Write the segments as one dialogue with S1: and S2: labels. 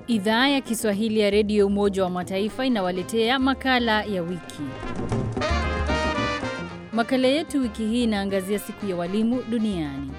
S1: Idhaa ya Kiswahili ya Redio Umoja wa Mataifa inawaletea makala ya wiki. Makala yetu wiki hii inaangazia siku ya walimu duniani.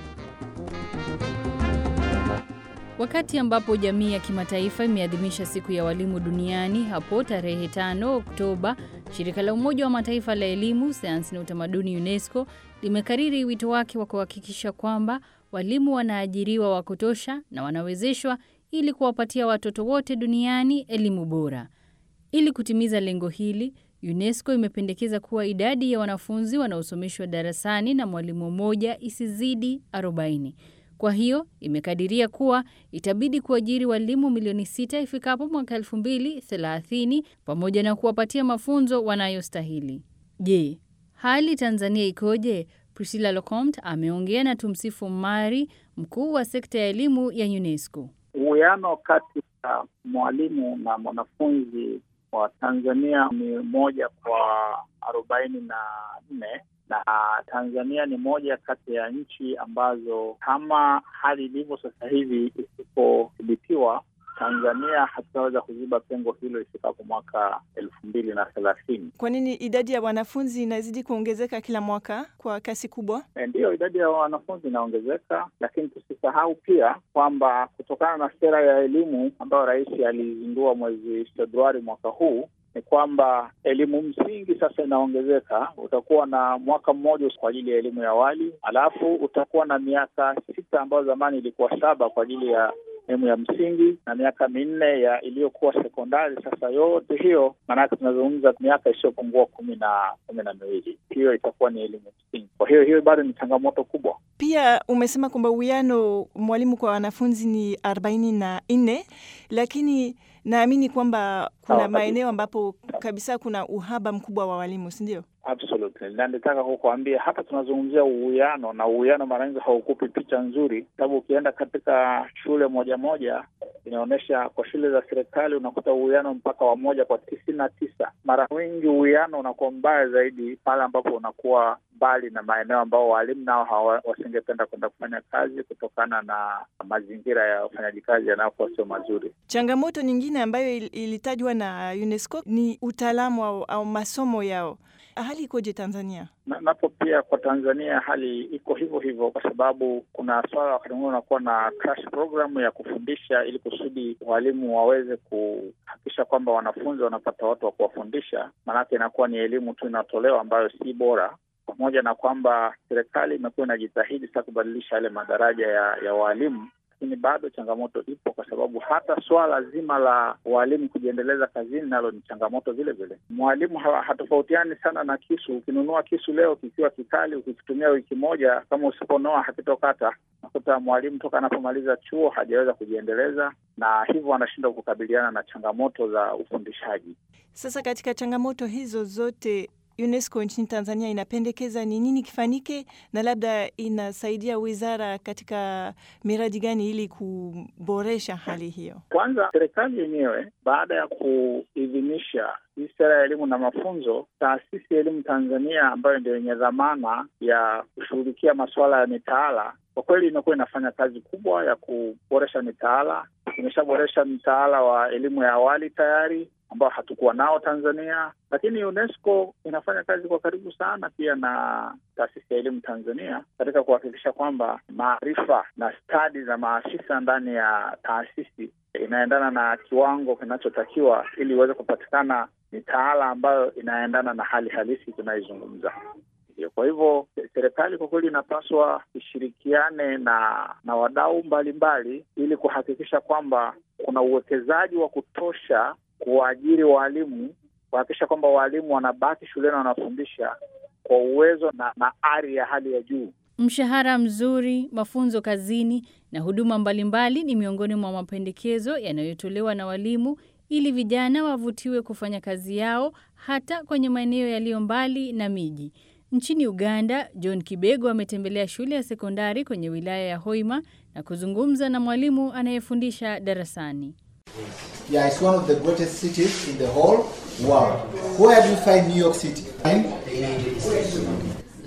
S1: Wakati ambapo jamii ya kimataifa imeadhimisha siku ya walimu duniani hapo tarehe 5 Oktoba, shirika la Umoja wa Mataifa la elimu, sayansi na utamaduni UNESCO limekariri wito wake wa kuhakikisha kwamba walimu wanaajiriwa wa kutosha na wanawezeshwa ili kuwapatia watoto wote duniani elimu bora. Ili kutimiza lengo hili, UNESCO imependekeza kuwa idadi ya wanafunzi wanaosomeshwa darasani na mwalimu mmoja isizidi 40. Kwa hiyo imekadiria kuwa itabidi kuajiri walimu milioni sita ifikapo mwaka elfu mbili thelathini pamoja na kuwapatia mafunzo wanayostahili. Je, hali Tanzania ikoje? Priscilla Locomte ameongea na Tumsifu Mari, mkuu wa sekta ya elimu ya UNESCO.
S2: Uwiano kati ya mwalimu na mwanafunzi wa Tanzania ni moja kwa arobaini na nne na Tanzania ni moja kati ya nchi ambazo kama hali ilivyo sasa hivi isipodhibitiwa, Tanzania hatutaweza kuziba pengo hilo ifikapo mwaka elfu mbili na thelathini.
S3: Kwa nini idadi ya wanafunzi inazidi kuongezeka kila mwaka kwa kasi kubwa?
S2: E, ndiyo idadi ya wanafunzi inaongezeka, lakini tusisahau pia kwamba kutokana na sera ya elimu ambayo Rais alizindua mwezi Februari mwaka huu ni kwamba elimu msingi sasa inaongezeka. Utakuwa na mwaka mmoja kwa ajili ya elimu ya awali, alafu utakuwa na miaka sita ambayo zamani ilikuwa saba kwa ajili ya elimu ya msingi na miaka minne ya iliyokuwa sekondari. Sasa yote hiyo, maanake tunazungumza miaka isiyopungua kumi na kumi na miwili, hiyo itakuwa ni elimu msingi. Kwa hiyo hiyo bado ni changamoto kubwa.
S3: Pia umesema kwamba uwiano mwalimu kwa wanafunzi ni arobaini na nne, lakini naamini kwamba kuna maeneo ambapo kabisa kuna uhaba mkubwa wa walimu, si ndio?
S2: Absolutely, na nitaka kukuambia hapa tunazungumzia uwiano, na uwiano mara nyingi haukupi picha nzuri, sababu ukienda katika shule moja moja inaonyesha kwa shule za serikali unakuta uwiano mpaka wa moja kwa tisini na tisa. Mara nyingi uwiano unakuwa mbaya zaidi pale ambapo unakuwa mbali na maeneo ambao walimu nao wasingependa kwenda kufanya kazi kutokana na mazingira ya ufanyaji kazi yanayokuwa sio mazuri.
S3: Changamoto nyingine ambayo ilitajwa na UNESCO ni utaalamu au, au masomo yao. Hali ikoje Tanzania?
S2: Na, napo pia kwa Tanzania hali iko hivyo hivyo, kwa sababu kuna swala wakati mwingine unakuwa na crash program ya kufundisha ili kusudi walimu waweze kuhakikisha kwamba wanafunzi wanapata watu wa kuwafundisha, maanake inakuwa ni elimu tu inatolewa ambayo si bora pamoja na kwamba serikali imekuwa inajitahidi sasa kubadilisha yale madaraja ya, ya waalimu, lakini bado changamoto ipo, kwa sababu hata swala zima la walimu kujiendeleza kazini nalo ni changamoto vile vile. Mwalimu hatofautiani sana na kisu. Ukinunua kisu leo kikiwa kikali, ukikitumia wiki moja, kama usiponoa hakitokata. Nakuta mwalimu toka anapomaliza chuo hajaweza kujiendeleza, na hivyo anashindwa kukabiliana na changamoto za ufundishaji.
S3: Sasa katika changamoto hizo zote UNESCO nchini Tanzania inapendekeza ni nini kifanyike, na labda inasaidia wizara katika miradi gani ili kuboresha hali hiyo?
S2: Kwanza, serikali yenyewe baada ya kuidhinisha hii sera ya elimu na mafunzo, taasisi ya elimu Tanzania ambayo ndio yenye dhamana ya kushughulikia masuala ya mitaala, kwa kweli imekuwa inafanya kazi kubwa ya kuboresha mitaala. Imeshaboresha mtaala wa elimu ya awali tayari ambao hatukuwa nao Tanzania, lakini UNESCO inafanya kazi kwa karibu sana pia na taasisi ya elimu Tanzania katika kuhakikisha kwamba maarifa na stadi za maafisa ndani ya taasisi inaendana na kiwango kinachotakiwa ili iweze kupatikana mitaala ambayo inaendana na hali halisi tunayoizungumza. Kwa hivyo serikali kwa kweli inapaswa ishirikiane na na wadau mbalimbali ili kuhakikisha kwamba kuna uwekezaji wa kutosha kuwaajiri waalimu, kuhakikisha kwamba waalimu wanabaki shuleni wanafundisha kwa uwezo na, na ari ya hali ya juu.
S1: Mshahara mzuri, mafunzo kazini na huduma mbalimbali ni miongoni mwa mapendekezo yanayotolewa na walimu ili vijana wavutiwe kufanya kazi yao hata kwenye maeneo yaliyo mbali na miji. Nchini Uganda, John Kibego ametembelea shule ya sekondari kwenye wilaya ya Hoima na kuzungumza na mwalimu anayefundisha darasani.
S4: Yeah, it's one of the greatest cities in the whole world. Where do you find New York City?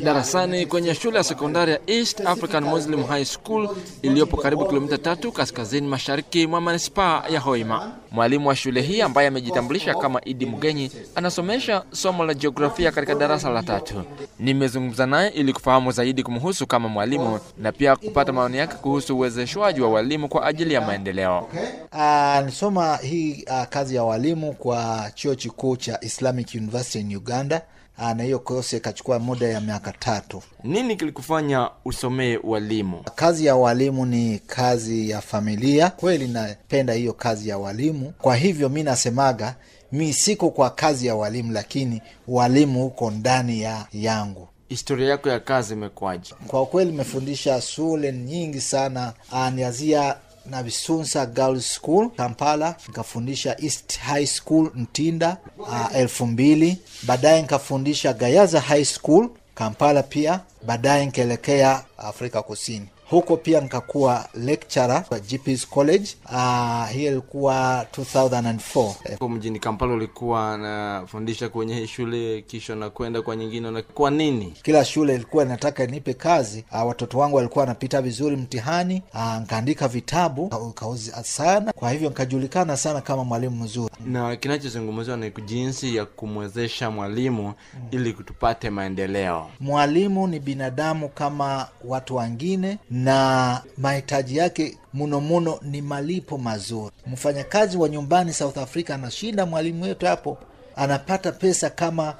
S5: darasani kwenye shule ya sekondari ya East African Muslim High School iliyopo karibu kilomita tatu kaskazini mashariki mwa manispaa ya Hoima. Mwalimu wa shule hii ambaye amejitambulisha kama Idi Mgenyi anasomesha somo la jiografia katika darasa la tatu. Nimezungumza naye ili kufahamu zaidi kumhusu kama mwalimu na pia kupata maoni yake kuhusu uwezeshwaji wa walimu kwa ajili ya maendeleo.
S4: Uh, nisoma hii uh, kazi ya walimu kwa chuo kikuu cha Islamic University in Uganda. Uh, na hiyo kosi ikachukua muda ya miaka tatu.
S5: Nini kilikufanya usomee walimu?
S4: Kazi ya walimu ni kazi ya familia. Kweli napenda hiyo kazi ya walimu, kwa hivyo mi nasemaga mi siko kwa kazi ya walimu, lakini walimu huko ndani ya yangu.
S5: Historia yako ya kazi imekuwaje?
S4: Kwa kweli nimefundisha shule nyingi sana, uh, nianzia na Bisunsa Girls School Kampala, nikafundisha East High School Mtinda uh, elfu mbili. Baadaye nikafundisha Gayaza High School Kampala pia. Baadaye nikaelekea Afrika Kusini huko pia nikakuwa lecturer kwa GP's College. Uh, hiyo ilikuwa 2004.
S5: Huko mjini Kampala ulikuwa nafundisha kwenye hii shule, kisha nakwenda kwa nyingine, na kwa nini?
S4: Kila shule ilikuwa inataka nipe kazi. Uh, watoto wangu walikuwa wanapita vizuri mtihani. Uh, nkaandika vitabu kauza sana, kwa hivyo nkajulikana sana kama mwalimu mzuri.
S5: Na kinachozungumziwa ni jinsi ya kumwezesha mwalimu mm, ili tupate maendeleo.
S4: Mwalimu ni binadamu kama watu wengine na mahitaji yake muno muno ni malipo mazuri. Mfanyakazi wa nyumbani South Africa anashinda mwalimu wetu hapo, anapata pesa kama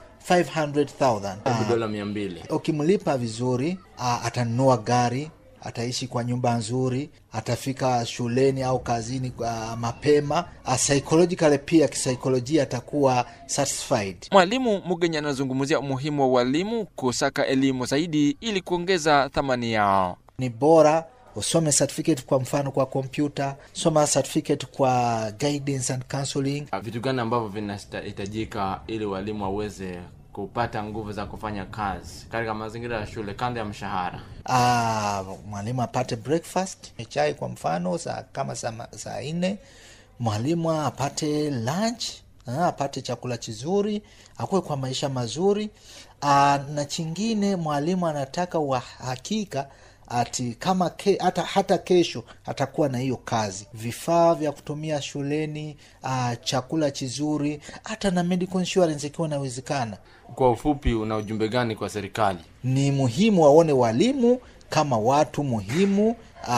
S4: 500,000
S5: dola mia mbili.
S4: Ukimlipa vizuri, atanunua gari, ataishi kwa nyumba nzuri, atafika shuleni au kazini uh, mapema. Uh, psychologically pia kisaikolojia atakuwa satisfied.
S5: Mwalimu Mugenyi anazungumzia umuhimu wa walimu kusaka elimu zaidi ili kuongeza thamani yao.
S4: Ni bora usome certificate kwa mfano kwa kompyuta, soma certificate kwa guidance and counseling.
S5: Vitu gani ambavyo vinahitajika ili walimu waweze kupata nguvu za kufanya kazi katika mazingira ya shule kando ya mshahara?
S4: Ah, mwalimu apate breakfast chai kwa mfano saa kama saa, saa nne. Mwalimu apate lunch, apate chakula kizuri, akuwe kwa maisha mazuri. Ah, na chingine mwalimu anataka uhakika ati kama ke, hata, hata kesho atakuwa na hiyo kazi, vifaa vya kutumia shuleni, uh, chakula kizuri, hata na medical insurance ikiwa inawezekana.
S5: Kwa ufupi, una ujumbe gani kwa serikali?
S4: Ni muhimu waone walimu kama watu muhimu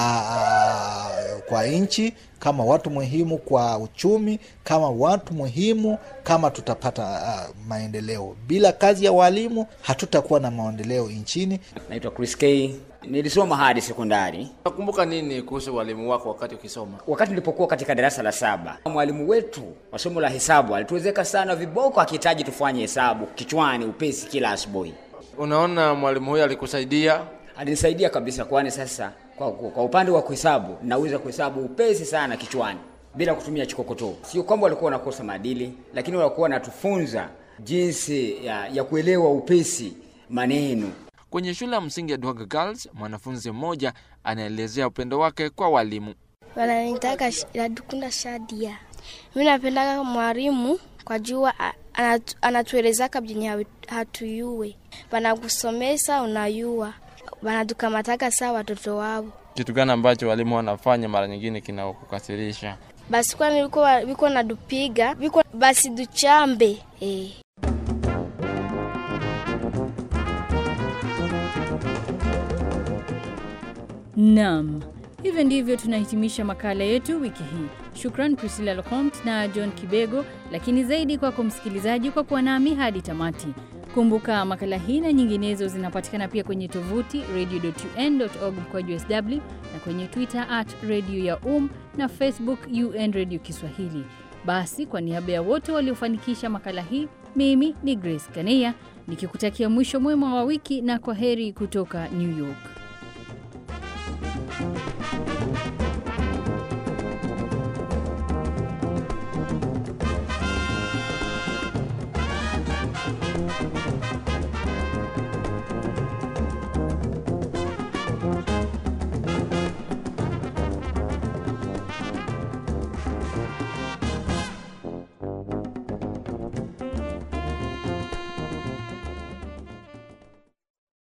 S4: uh, kwa nchi, kama watu muhimu kwa uchumi, kama watu muhimu kama tutapata uh, maendeleo. Bila kazi ya walimu hatutakuwa na maendeleo nchini.
S6: Naitwa Chris K. Nilisoma hadi sekondari.
S5: Nakumbuka nini kuhusu walimu wako wakati ukisoma?
S6: Wakati nilipokuwa katika darasa la saba, mwalimu wetu wa somo la hesabu alituwezeka sana viboko, akihitaji tufanye hesabu kichwani upesi kila asubuhi.
S5: Unaona, mwalimu huyo alikusaidia?
S6: Alinisaidia kabisa, kwani sasa kwa, kwa upande wa kuhesabu naweza kuhesabu upesi sana kichwani bila kutumia chikokotoo. Sio kwamba walikuwa wanakosa maadili, lakini walikuwa wanatufunza jinsi ya, ya kuelewa upesi maneno.
S5: Kwenye shule ya msingi ya Duhaga Girls, mwanafunzi mmoja anaelezea upendo wake kwa walimu.
S7: Wananitaka Ladukunda Shadia. Mi napendaga mwalimu kwa jua anatu, anatuelezaka vyenye hatuyue, wanakusomesa unayua, wanatukamataka saa watoto wao.
S5: Kitu gani ambacho walimu wanafanya mara nyingine kinakukasirisha?
S7: Basi kwani viko nadupiga viko basi duchambe eh.
S1: Naam, hivyo ndivyo tunahitimisha makala yetu wiki hii. Shukran Priscilla Locomte na John Kibego, lakini zaidi kwako msikilizaji kwa kuwa nami hadi tamati. Kumbuka makala hii na nyinginezo zinapatikana pia kwenye tovuti radio.un.org mkwaju sw na kwenye Twitter at radio ya um na Facebook UN Radio Kiswahili. Basi kwa niaba ya wote waliofanikisha makala hii, mimi ni Grace Kaneya nikikutakia mwisho mwema wa wiki na kwa heri kutoka New York.